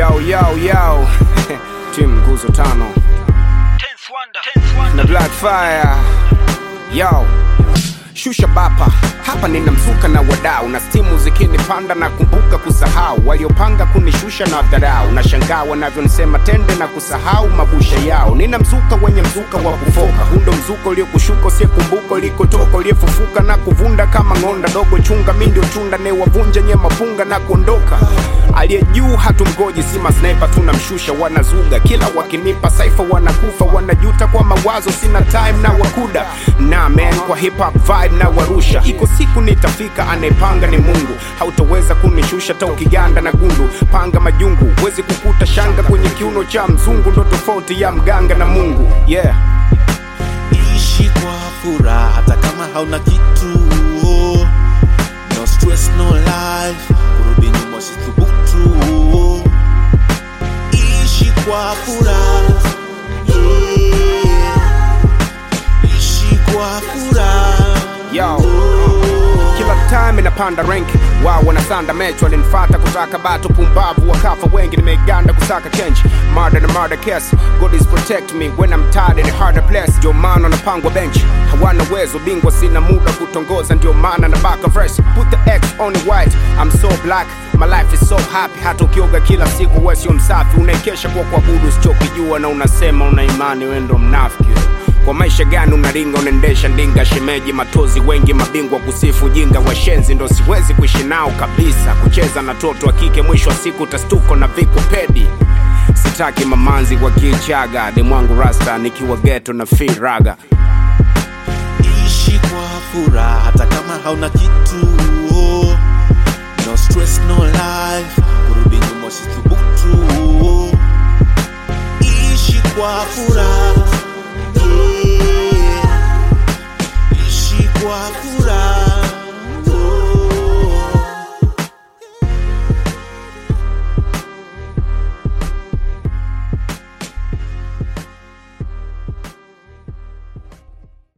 Yo, yo, yo. Team Nguzo Tano na Blackfire. Yo, shusha bapa hapa, nina mzuka na wadau na stimu zikinipanda na kumbuka kusahau waliopanga kunishusha na dharau, na shangaa wanavyonisema tende na kusahau mabusha yao. Nina mzuka wenye mzuka wa kufoka, hundo mzuka uliokushuka usiyekumbuka ulikotoka, uliyefufuka na kuvunda kama ng'onda dogo chunga, mi ndio chunda ne wavunja nye mapunga na kuondoka. Aliye juu hatumgoji, si masniper tunamshusha, wanazuga kila wakinipa saifa, wanakufa wanajuta kwa mawazo, sina time na wakuda na man kwa hip hop vibe na warusha. Iko siku nitafika, anayepanga ni Mungu, hautaweza kunishusha ta ukiganda na gundu. Panga majungu, huwezi kukuta shanga kwenye kiuno cha mzungu, ndo tofauti ya mganga na Mungu yeah. ishi kwa furaha hata kama hauna kitu oh. no stress no life kurudi nyuma usithubutu oh. ishi kwa furaha yeah. ishi kwa furaha Yo. Kila time inapanda rank wao wanasanda mechi, walinifata kutaka bato pumbavu, wakafa wengi, nimeganda kusaka change murder na murder case. God is protect me when I'm tired in a harder place. Ndio maana wanapangwa bench, hawana uwezo bingwa, sina muda kutongoza, ndio maana na baka fresh. Put the X on the white, I'm so black, my life is so happy. Hata ukioga kila siku, wewe sio msafi, unaekesha kwa kuabudu usichokijua, na unasema una imani, wewe ndo mnafiki kwa maisha gani unaringa unaendesha ndinga shemeji matozi wengi mabingwa kusifu jinga washenzi ndo siwezi kuishi nao kabisa kucheza na toto wa kike mwisho wa siku tastuko na viku pedi sitaki mamanzi kwa kichaga demwangu rasta nikiwa geto na firaga ishi kwa furaha hata kama hauna kitu oh. no stress no life kurudi nyuma usithubutu oh. ishi kwa furaha yeah. ishi kwa furaha